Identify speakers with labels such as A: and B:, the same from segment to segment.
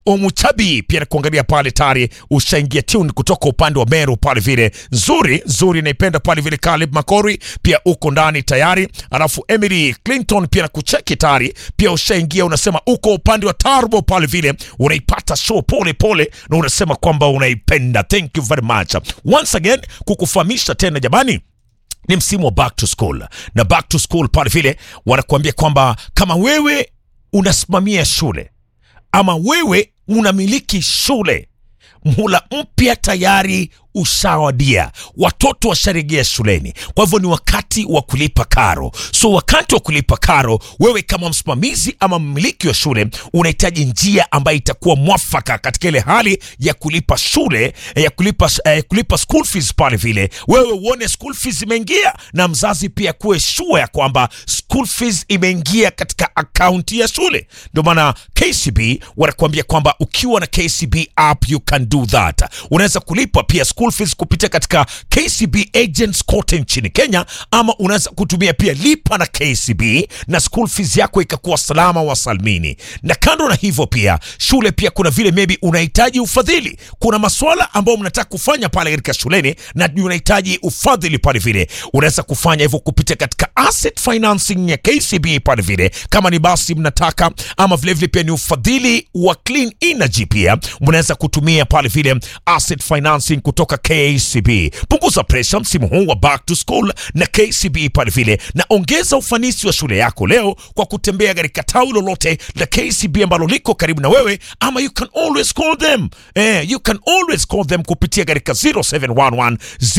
A: Omuchabi pia nakuangalia pale tayari ushaingia tune kutoka upande wa Meru pale vile nzuri nzuri, naipenda pale vile. Caleb Makori pia uko ndani tayari, alafu Emily Clinton pia nakucheki tayari, pia ushaingia, unasema uko upande wa Turbo pale vile, unaipata show pole pole na unasema kwamba unaipenda. Thank you very much once again, kukufahamisha tena jamani ni msimu wa back to school na back to school pale vile wanakuambia kwamba kama wewe unasimamia shule ama wewe unamiliki shule, mhula mpya tayari ushawadia, watoto washarejea shuleni. Kwa hivyo ni wakati wa kulipa karo. So wakati wa kulipa karo, wewe kama msimamizi ama mmiliki wa shule unahitaji njia ambayo itakuwa mwafaka katika ile hali ya kulipa shule ya kulipa, eh, kulipa school fees pale vile, wewe uone school fees imeingia, na mzazi pia kuwe sure ya kwamba school fees imeingia katika akaunti ya shule. Ndio maana KCB wanakuambia kwamba ukiwa na KCB app you can do that. Unaweza kulipa pia school fees kupitia katika KCB agents kote nchini Kenya, ama unaweza kutumia pia lipa na KCB na school fees yako ikakuwa salama wa salmini. Na kando na hivyo, pia shule pia kuna vile maybe unahitaji ufadhili, kuna maswala ambayo mnataka kufanya pale katika shuleni na unahitaji ufadhili pale vile, unaweza kufanya hivyo kupitia katika asset financing ya KCB pale vile, kama ni basi mnataka, ama vile vile pia ni ufadhili wa clean energy, pia mnaweza kutumia pale vile asset financing kutoka KCB. Punguza presha msimu huu wa back to school na KCB pale vile, na ongeza ufanisi wa shule yako leo kwa kutembea katika tawi lolote la KCB ambalo liko karibu na wewe, ama you can always call them eh, you can always call them kupitia katika 0711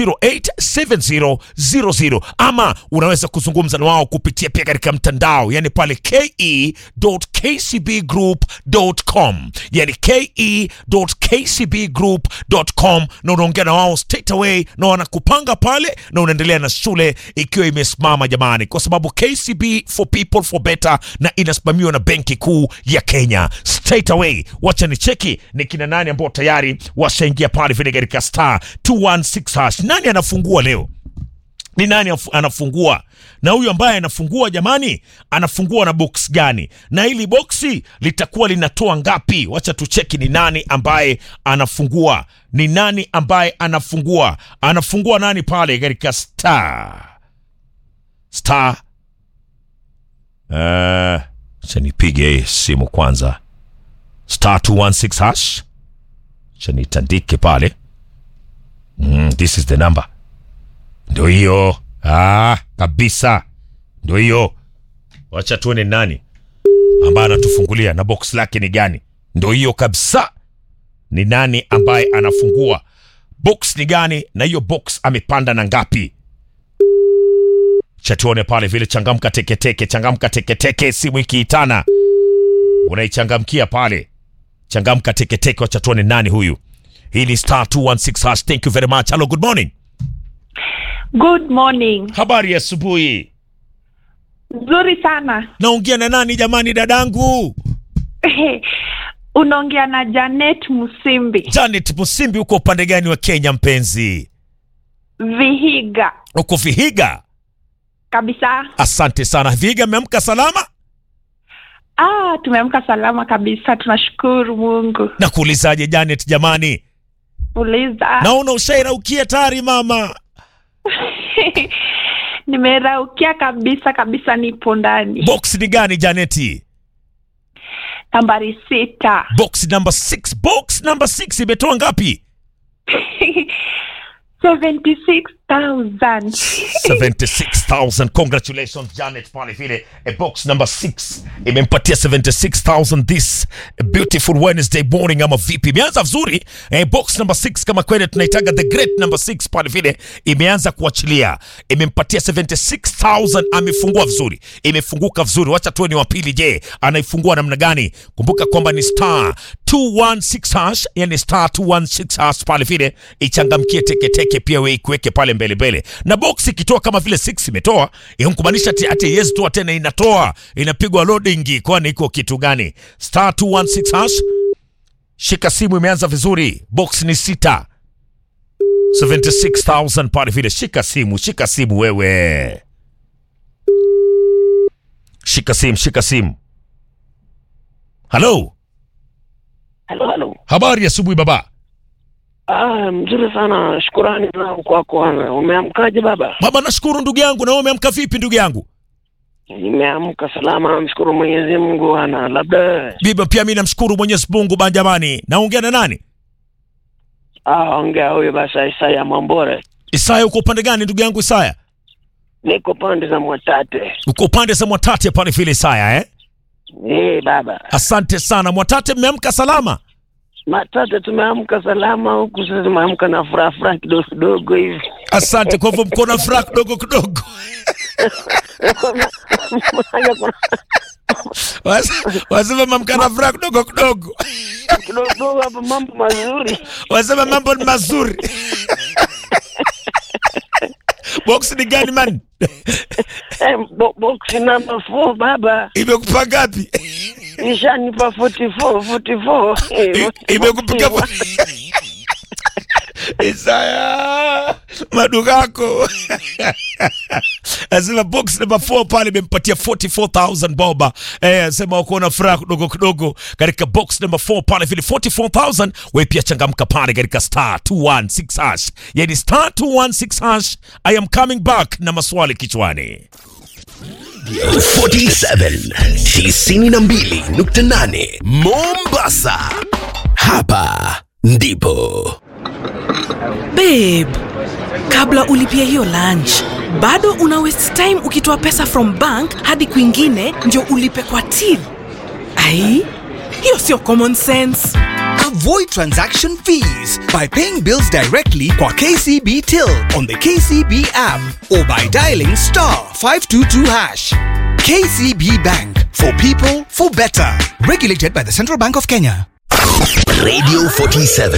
A: 087000 ama unaweza kuzungumza na wao kupitia pia katika mtandao, yani pale ke.kcbgroup.com, yani ke.kcbgroup.com, na unaongea na wao straight away na wanakupanga pale na unaendelea na shule ikiwa imesimama jamani, kwa sababu KCB for people for better na inasimamiwa na Benki Kuu ya Kenya. Straight away, wacha ni cheki ni kina nani ambao tayari washaingia pale vile katika star 216 hash. Nani anafungua leo? Ni nani afu- anafungua? Na huyu ambaye anafungua jamani, anafungua na box gani? Na hili boksi litakuwa linatoa ngapi? Wacha tucheki ni nani ambaye anafungua. Ni nani ambaye anafungua? Anafungua nani pale katika star star uh, cha nipige simu kwanza, star 216 hash, cha nitandike pale. Mm, this is the number ndo hiyo ah, kabisa ndo hiyo. Wacha tuone nani ambaye anatufungulia na box lake ni gani. Ndo hiyo kabisa, ni nani ambaye anafungua box ni gani, na hiyo box amepanda na ngapi? Cha tuone pale vile. Changamka teketeke, changamka teketeke, simu ikiitana unaichangamkia pale. Changamka teketeke, wacha tuone nani huyu. Hii ni star 216 hash. Thank you very much. Hello, good morning.
B: Good morning.
A: Habari ya asubuhi.
B: Nzuri sana.
A: Naongea na nani jamani, dadangu?
B: Unaongea na Janet Musimbi,
A: Janet Musimbi, uko upande gani wa Kenya mpenzi?
B: Vihiga
A: Uko Vihiga?
B: kabisa.
A: Asante sana. Vihiga, ameamka salama?
B: Ah, tumeamka salama kabisa, tunashukuru Mungu.
A: Na kuulizaje Janet jamani?
B: Uliza.
A: Naona ushairaukia tayari mama.
B: Nimeraukia kabisa kabisa, nipo ndani.
A: Box ni gani Janeti?
B: Nambari sita.
A: Box number 6. Box number 6 imetoa ngapi?
B: 76,000.
A: 76,000. Congratulations Janet pale vile. A box number 6 imempatia 76,000 this beautiful Wednesday morning ama vipi? Imeanza vizuri. Eh, box number 6 kama kweli tunaitaga the great number 6 pale vile imeanza kuachilia. Imempatia 76,000 amefungua vizuri. Imefunguka vizuri. Wacha tuwe ni wa pili je, anaifungua namna gani? Kumbuka kwamba ni star 216 hash, yani star 216 hash pale vile ichangamkie teke teke pia wewe ikuweke pale mbele mbele. Na box ikitoa kama vile 6 imetoa, inamaanisha ati ati yes toa tena inatoa, inapigwa loading kwani iko kitu gani? Star 216 hash. Shika simu imeanza vizuri. Box ni sita. 76,000 pale vile. Shika simu, shika simu wewe. Shika simu, shika simu. Hello.
C: Halo, halo.
A: Habari ya asubuhi baba.
C: Ah, mzuri sana. Shukurani zangu kwako. Ana. Umeamkaje baba?
A: Baba nashukuru ndugu yangu, na wewe umeamka vipi ndugu yangu?
C: Nimeamka salama, mshukuru Mwenyezi Mungu. Ana labda
A: Bibi pia mimi namshukuru Mwenyezi Mungu ba jamani. Naongea na nani?
C: ah, ongea huyo basi, Isaya Mwambore.
A: Isaya uko upande gani ndugu yangu Isaya?
C: Niko pande za Mwatate.
A: Uko upande za Mwatate pale vile Isaya eh?
C: Eh, baba.
A: Asante sana Mwatate, mmeamka salama?
C: Matate tumeamka salama huku, sasa tumeamka na furaha furaha kidogo kidogo hivi.
A: Asante. Kwa hivyo mko na furaha kidogo kidogo.
C: Haya, kuna
A: Wase- Wasema mamka na furaha kidogo kidogo.
C: kidogo kidogo hapa mambo mazuri.
A: Wasema mambo ni mazuri. Box ni gani man?
C: Eh, bo box number 4 baba.
A: Imekupa ngapi?
C: Ishanipa 44 44. Eh,
A: I- Imekupiga Isaya madugako asema box number 4 pale imempatia 44000 boba eh, asema wako na furaha kidogo kidogo katika box number 4 pale vile 44000 wewe pia changamka pale katika star 216 hash yani star 216 hash I am coming back na maswali kichwani
D: 47 92.8 Mombasa. Hapa ndipo
E: Babe, kabla ulipia hiyo lunch bado una waste time ukitoa pesa from bank hadi kwingine ndio ulipe kwa till. Ai, hiyo sio common sense.
F: Avoid transaction fees by paying bills directly kwa KCB Till on the KCB app or by dialing star 522 hash. KCB Bank for people for better. Regulated by the Central Bank of Kenya.
D: Radio 47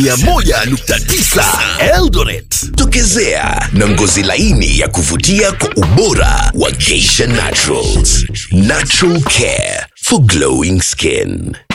D: 101.9 Eldoret. Tokezea na ngozi laini ya kuvutia kwa ubora wa Geisha Naturals. Natural care for glowing skin.